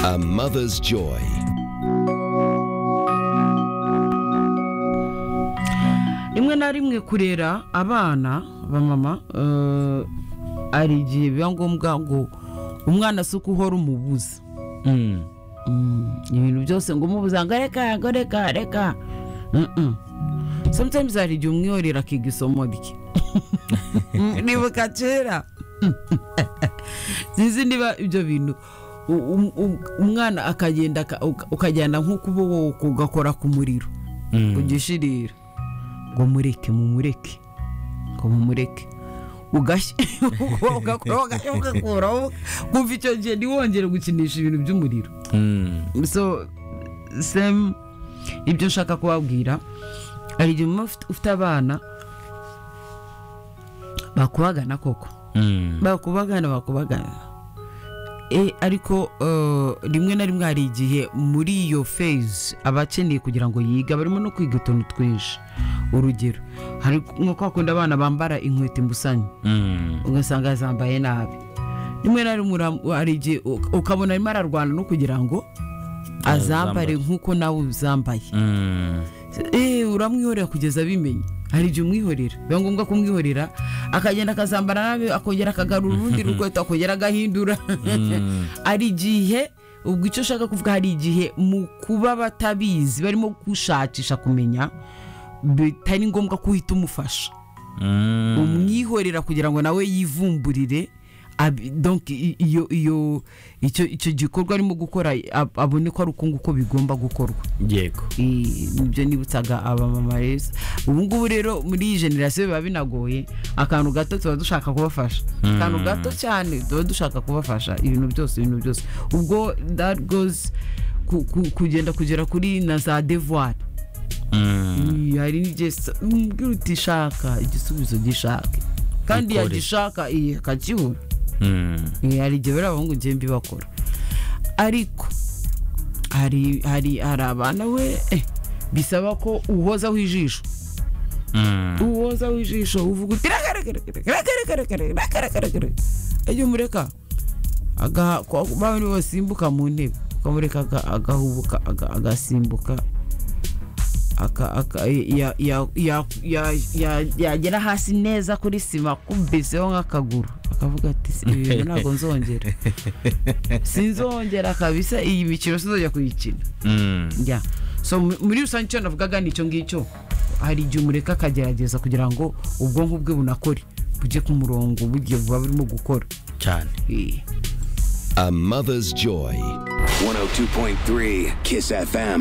A mother's joy. rimwe na rimwe kurera abana ba mama eh, hari igihe biba ngombwa ngo umwana si uko uhora umubuza Mm, ibintu byose ngo umubuza ngo reka ngo reka reka Mm-mm. sometimes hari igihe umwiyorera akiga isomo rye nibuka kera sinzi niba ibyo bintu u- um- um- umwana akagenda aka- uka- ukajyana nk'ukuba wowe ugakora ku muriro ugishirira ngo mureke mumureke ngo mumureke ugashya ugakuraho ugashya ugakuraho kumva icyo gihe ntiwongere gukinisha ibintu by'umuriro so same ibyo nshaka kubabwira hari igihe muba ufite- ufite abana bakubagana koko bakubagana bakubagana Eh, ariko eh, rimwe na rimwe hari igihe muri iyo fezi aba akeneye kugira ngo yige barimo no kwiga utuntu twinshi urugero hari nko kwa kundi abana bambara inkweto imbusanye ugasanga zambaye nabi rimwe na rimwe ura- hari igihe u- ukabona arimo ararwana no kugira ngo azambare nk'uko nawe uzambaye Eh, uramwihorera kugeza abimenye hari igihe umwihorera biba ngombwa kumwihorera akagenda akazambara nabi akongera akagarura urundi rukweto akongera agahindura hari igihe ubwo icyo ushaka kuvuga hari igihe mu kuba batabizi barimo gushakisha kumenya bitari ngombwa ko uhita umufasha umwihorera kugira ngo nawe yivumburire abi- donc i- iyo iyo icyo icyo gikorwa arimo gukora ab- abone ko ari uko nguko bigomba gukorwa yego I- ibyo nibutsaga abamama rero ubu ngubu rero muri iyi generasiyo biba binagoye akantu gato tuba dushaka kubafasha akantu gato cyane tuba dushaka kubafasha ibintu byose ibintu byose ubwo that goes ku- ku- kugenda kugera kuri na za devoir Iyi, hari n'igihe sa- umbwira uti shaka igisubizo gishake kandi Gikore. yagishaka iyi akakibura Eh, hari igihe bariya bahungu ngiye mbibakora ariko hari hari hari abana we eh, bisaba ko uhozaho ijisho uhozaho ijisho uvuga uti rakarekarekare ejya umureka aga- kwa- ba bandi basimbuka mu ntebe ukamureka aga- agahubuka aga- agasimbuka aka- aka- ya- ya- ya- ya- ya- yagera hasi neza kuri sima kumbiseho nk'akaguru akavuga ati "Si- ibi bintu ntabwo nzongera sinzongera kabisa iyi mikino sinzongera kuyikina ya so mu- muri rusange icyo navugaga ni icyo ngicyo hari igihe umureka akagerageza kugira ngo ubwonko bwe bunakore bujye ku murongo bugiye buba burimo gukora cyane Eh. A mother's joy. 102.3 Kiss FM.